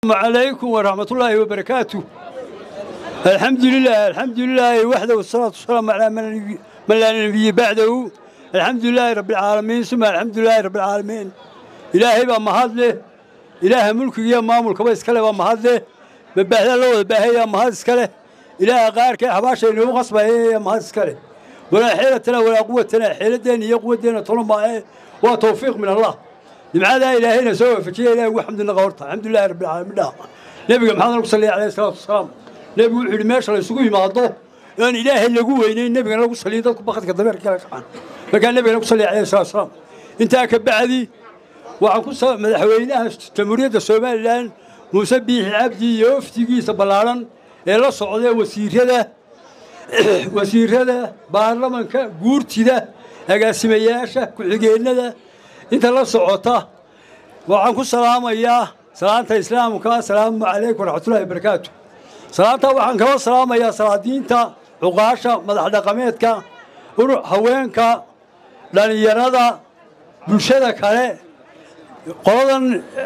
عليكم ورحمة الله وبركاته الحمد لله الحمد لله وحده والصلاة والسلام على من من لا نبي بعده الحمد لله رب العالمين ثم الحمد لله رب العالمين إلهي بقى مهاد له إله ملك يا ما ملك بس كله بقى مهاد له ببهذا لو بهي يا مهاد سكله إله غير كه حباش إنه غصبه يا مهاد سكله ولا حيلة لنا ولا قوة لنا حيلة دين يا قوة دين طالما وتوفيق من الله لماذا إلهينا سوى فشيء إله والحمد لله غورته الحمد لله رب العالمين لا نبي محمد صلى الله عليه والسلام نبي وحي meesha la isugu yimaado aan ilaahay lagu weynayn nabiga lagu saliyo dadku baqadka dameer kala qaxan marka nabiga lagu saliyo calayhi salaatu wasalaam intaa ka bacdi waxaan ku soo madaxweynaha jamhuuriyadda somalilan muuse biixi cabdi iyo wafdigiisa ballaaran ee la socday wasiirada wasiirada baarlamanka guurtida agaasimayaasha ku-xigeenada inta la socota waxaan ku salaamayaa salaanta islaamka asalaamu calaykum waraxmatullahi wabarakaatu salaanta waxaan kala salaamayaa salaadiinta cuqaasha madax dhaqameedka haweenka dhallinyarada bulshada kale qoladan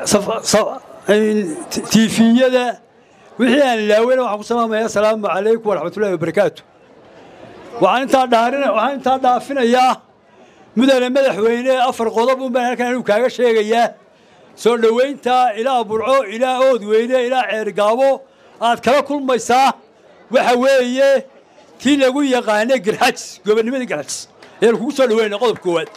tiifiyada wixii aan ilaaweyna waxaan ku salaamayaa asalaamu calaykum waraxmatullahi wabarakaatu waxaan intaa dhaarin waxaan intaa dhaafinayaa mudane madaxweyne afar qodob un baan halkan anigu kaaga sheegayaa soo dhowaynta ilaa burco ilaa oodweyne ilaa ceergaabo aad kala kulmaysaa waxa weeye tii lagu yaqaanay garxajs gobonnimadii garxajs ayaan kugu soo dhaweyna qodobka koowaad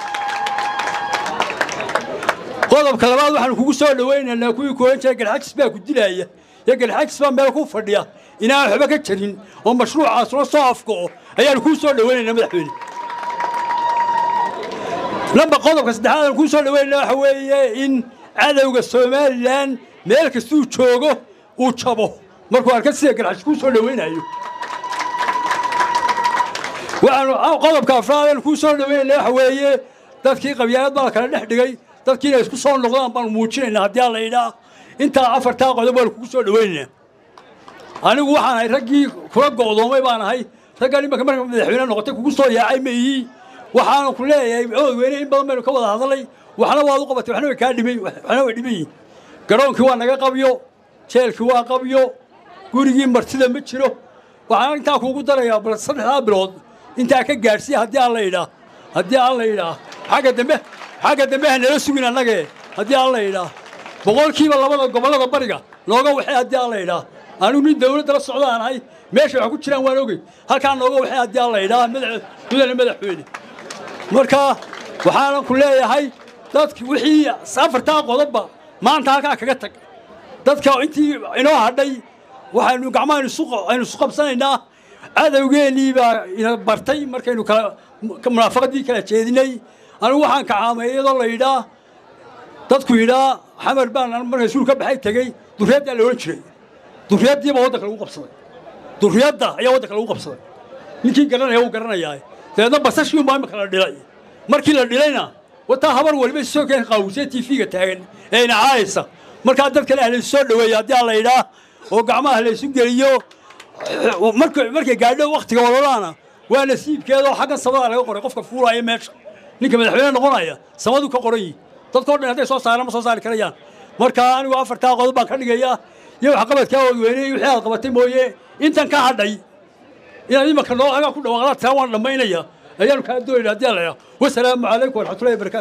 qodobka labaad waxaanu kugu soo dhawaynaynaa kuwii kooban jiray garxajis baa ku dilaaya iyo garxajis baa meel ku fadhiya inaan waxba ka jarin oo mashruucaas la soo afgo'o ayaanu kuu soo dhawaynaynaa madaxweyne lamba qodobka saddexaad aan kuu soo dhawaynaa waxa weeye in cadowga somalilan meel kastuu joogo uu jabo markuu arka sida garxajis kuu soo dhawaynayo waxaanu qodobka afraad kuu soo dhaweynayna waxa weeye dadkii qabyaalad baa la kala dhex dhigay dadkii inay isku soo noqdaan baanu muujinaynaa haddii aan la yidhaa intaa afartaa qodob baanu kugu soo dhaweynaynaa anigu waxaan ahay raggii kula go'doomay baan ahay raggan imanka marka madaxweyne noqotay kugu soo yaacay ma ihii waxaanu ku leeyahay ood weyne in badan baynu ka wada hadalay waxna waad u qabatay waxna way kaa dhimay waxna way dhiman yihin garoonkii waa naga qabyo jeelkii waa qabyo gurigii martida ma jiro waxaan intaa kuugu darayaa bal saddexdaa bilood intaa ka gaadhsiya haddii aan la yidhaa haddii aan la yidhaa xagga dambe xagga dambe ha nala sugin annagee haddii aan la yidhaa boqolkiiba labada gobollada bariga nooga waxay haddii aan la yidhaa anigu nin dawladda la socda aan ahay meesha wax ku jiraan waan ogey halkaa nooga waxay haddii aan la yidhaa mudane madaxweyne marka waxaanan ku leeyahay dadki wixii afartaa qodobba maanta halkaa kaga tag dadka intii inoo hadhay waxaynu gacmaha aynu isu qabsanaynaa cadowgeennii baa ina bartay markaynu kala munaafaqadii kala jeedinay anigu waxaan kacaamay iyadoo la yidhaa dadku yidhaa xamar baan markay suul ka baxay tegey duriyaddaa la odhan jiray duriyaddiiba waddanka lagu qabsaday duriyadda ayaa waddanka lagu qabsaday ninkii garanaya wuu garanayaa dabeedna basashii unbaa imika la dhilay markii la dhilayna wataa habar waliba soo keen qaawusee tiifiga taagan ee ina caayaysa markaa dadkale ah laysu soo dhoweeya haddii aan la yidhaa oo gacmaha laysu geliyo markay gaadho wakhtiga walalaana waa nasiibkeedoo xaggan samada laga qoray qofka fuulaya meesha ninka madaxweyne noqonaya samadu ka qoran yihi dadkao dhan hadday soo saaraan ma soo saari karayaan marka anigu afartaa qodob baan ka dhigayaa iyo waxqabadkaa oodweyney wixii aad qabatay mooye intan ka hadhay inaad imanka noo agaa ku dhawaaqdaa taa waan dhammaynaya ayaanu kaa doonayna haddii aan la wasalaamu calaykum waraxmatullahi wabarakatu